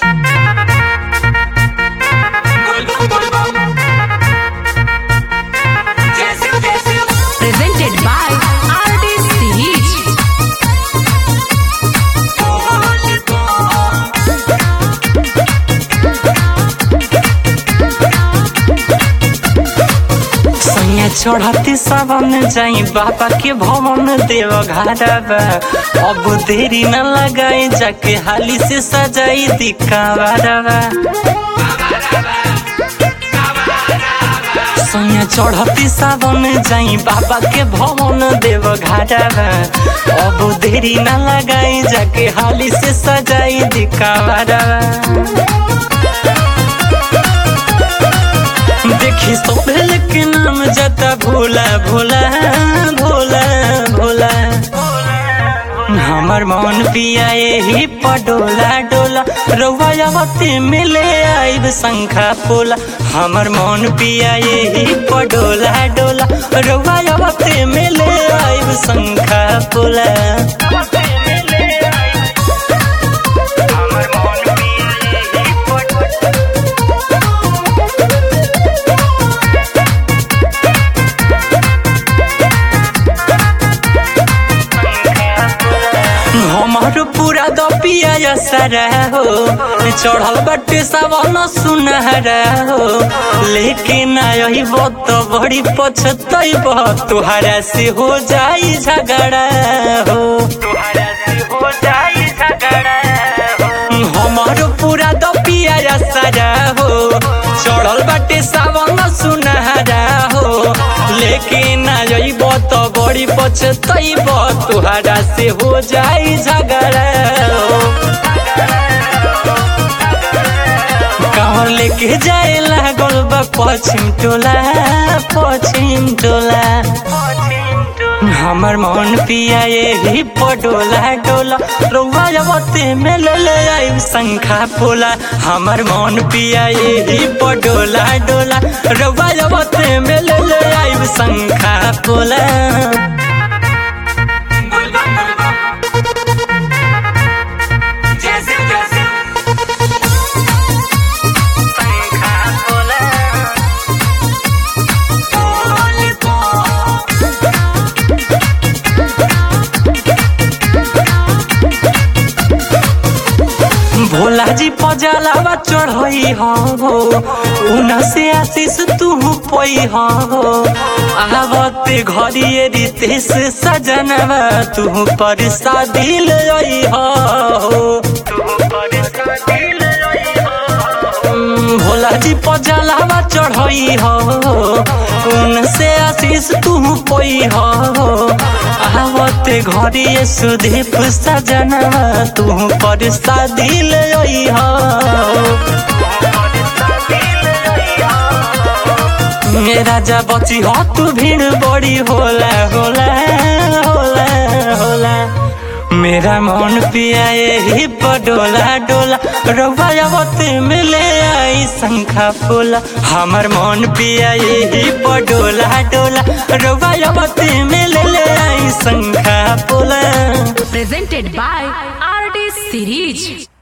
Presented by Artist Series. सैया चढ़ती सावन जाई बाबा के भवन देव घाटबा अब देरी न लगाई जाके हाली से सजाई दिखावा सैया चढ़ती सावन जाई बाबा के भवन देव घाटबा अब देरी न लगाई जाके हाली से सजाई दिखावा देखी सोहेल के नाम जता भोला भोला भोला भोला हमर मन पिया ही पडोला डोला रउआवती मिले आइब शंखा पोला हमर मन पिया ही पडोला डोला रउआवती मिले आइब शंखा पोला हमर मन पिया एही पडोला हमार पूरा दपिया सारा हो चढ़ल बटे सावन सुनहरा हो लेकिन आई तो बड़ी पछतैब तुहरा से हो जाई झगड़ा हो तुहरा से हो जाई झगड़ा हो हमार पूरा दपिया सारा हो चढ़ल बाटे सावन सुनहरा हो लेकिन आइब तो बड़ी पछतैब तुहरा से हो जाई झगड़ा हो कहाँ लेके जाए लागल बा पश्चिम टोला पश्चिम टोला हमर मन पिया यही पडोला डोला रउआ जबते में ले ले आइब शंखा पोला हमर मन पिया यही पडोला डोला रउआ जबते में ले ले आइब शंखा पोला भोला जी पजलावा चढ़ई हो उन से आशीष तू पई हो आवते घरिए रितेश सजनवा तू पर शादी लई हो भोला जी पजलावा चढ़ई हो उन से आशीष तू पई हो आवते घरिए सुदीप सजनवा तू पर शादी लई हो ए राजा बची हो तू भीड़ बड़ी होला होला होला होला मेरा मन पिया यही पडोला डोला रवायावती मिले आई शंखा फूला हमर मन पिया यही पडोला डोला रवायावती मिले आई शंखा फूला Presented by Artist Series.